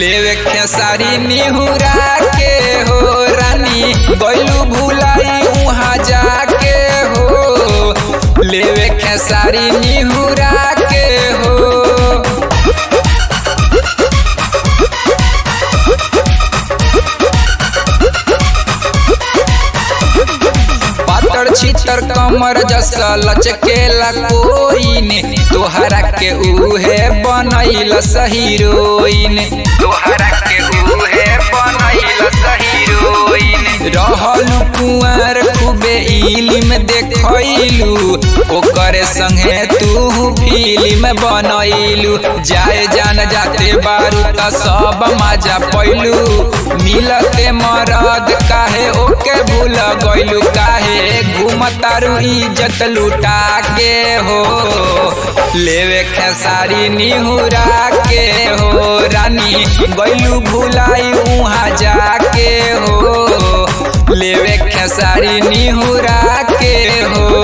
लेवे खेसारी निहुरा के हो रानी गैलू भुलाई उहाँ जाके हो लेवे खेसारी निहुरा के हो पातर छितर कमर जसा लचकेला कोइन तोहरा के उहे बनैल हीरोइन तोहरा के उहे बनैल हीरोइन रहल कुंवर खूबे इलिम देखैलू ओकरे संगे तू फिल्म बनैलू जाए जान जाते बारू त सब मजा पैलू मिलते मरद काहे ओके भूल गइलू काहे घूमतारू इज्जत लुटा के हो लेवे खेसारी निहुरा के हो रानी गइलू भुलाई उहाँ जाके हो लेवे खेसारी निहुरा के हो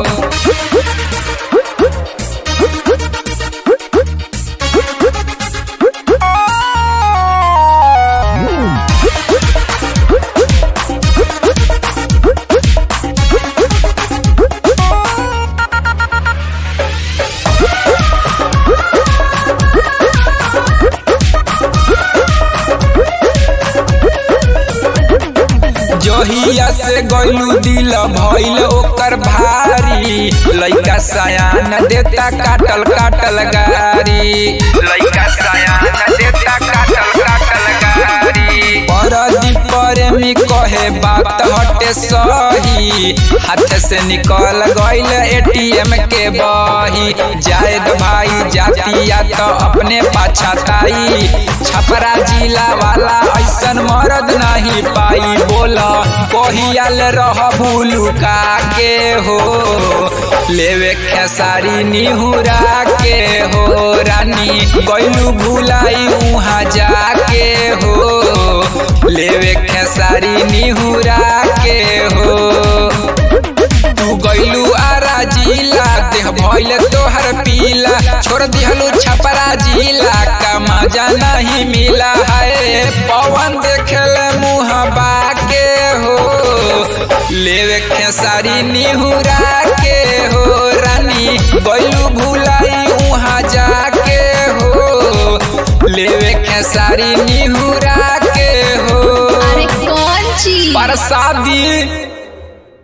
जहिया से गइलू दिल भइल ओकर भारी लइका सयान देता काटल काटल गारी लइका सयान देता काटल काटल गारी परदी प्रेमी कहे बात हटे सही हाथ से निकल गइल एटीएम के बही जायद भाई जातिया तो अपने पाछाताई छपरा जिला वाला ऐसन मरद नहीं पाई बोला कहियाल रह भूलुका के हो लेवे खेसारी निहुरा के हो रानी गैलू भुलाई उहाँ जाके हो लेवे खेसारी निहुरा के हो तू गैलू आरा जिला देह भइल तोहर पीला छोड़ दिहलू छपरा जिला का मजा नहीं मिला है पवन देखल मुँह बाके हो लेवे खेसारी निहुरा के हो रानी गैलू भुलाई उहाँ जाके हो लेवे खेसारी निहुरा के हो अरे कौन चीज प्रसादी